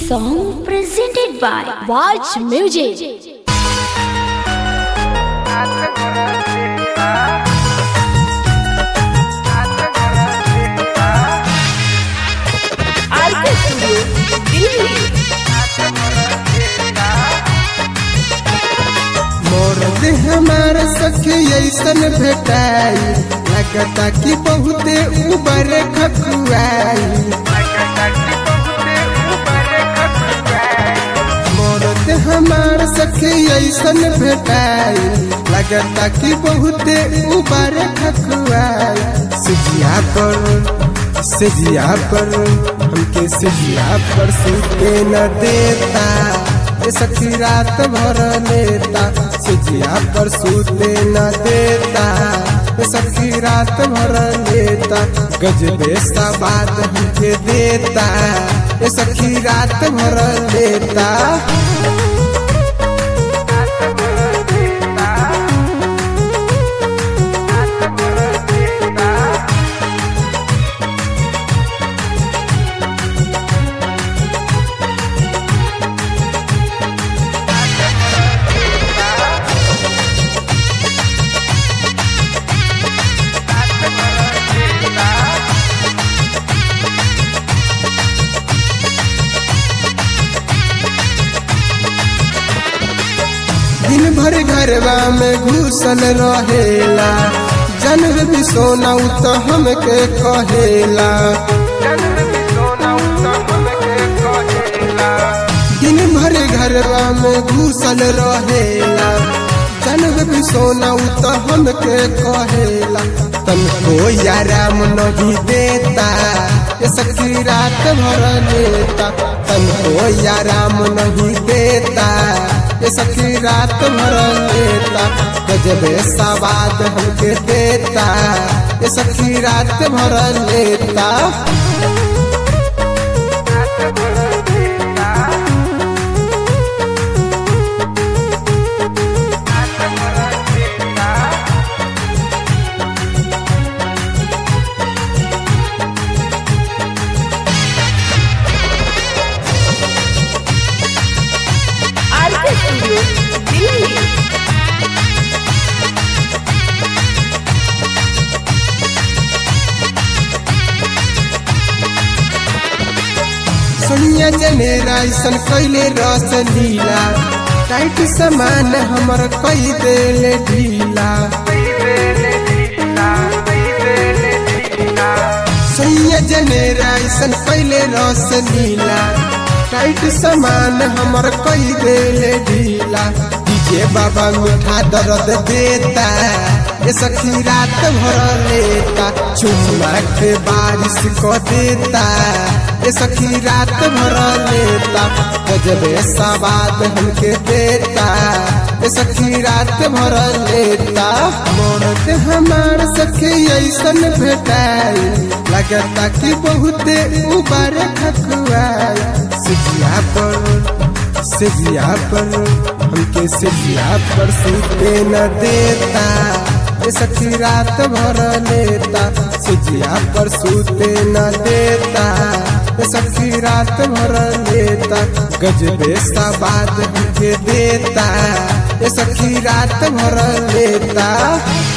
song presented by Watch Music. RK studio Delhi मोर देह हमार सखी ऐसन भेटाई लगता कि बहुते उबर खकुआई मोर देह हमार सखी ऐसन भेटाई लगता कि बहुते उबर खकुआई सिजिया पर सिजिया पर हमके सिजिया पर सुते न देता ये सखी रात भर लेता सिजिया पर सूते न देता ये सखी रात भर लेता गजबे सा बात हमके देता ये सखी रात भर लेता दिन भर घरवा में घुसल रहेला जनर भी सोना उ तो हमके कहेला दिन भर घरवा में घुसल रहेला जनर भी सोना उ तो हमके कहेला तनको आराम नहीं देता ये सखी रात भर लेता तनको आराम नहीं देता ये सखी रात भर लेता गजबे सवाद हमके देता ये सखी रात भर लेता आरके स्टूडियो दिल्ली सोनिया जनेरा ऐसन कैले रस लीला टाइट समान हमर कई देले ढीला सोनिया जनेरा ऐसन कैले रस लीला टाइट समान हमर कई देले ढीला डीजे बाबा मीठा दर्द देता ये सखी रात भर लेता चुम्मा के बारिश को देता ये सखी रात भर लेता गजबे सवाद हमके देता ये सखी रात भर लेता मोरत हमार सखी ऐसन भेटाई लगता कि बहुते उबर खकुआई सिजिया पर सिजिया पर हमके सिजिया पर सूते न देता ये सखी रात भर लेता सिजिया पर सूते न देता ये सखी रात भर लेता गजबे सा बात हमके देता ये सखी रात भर लेता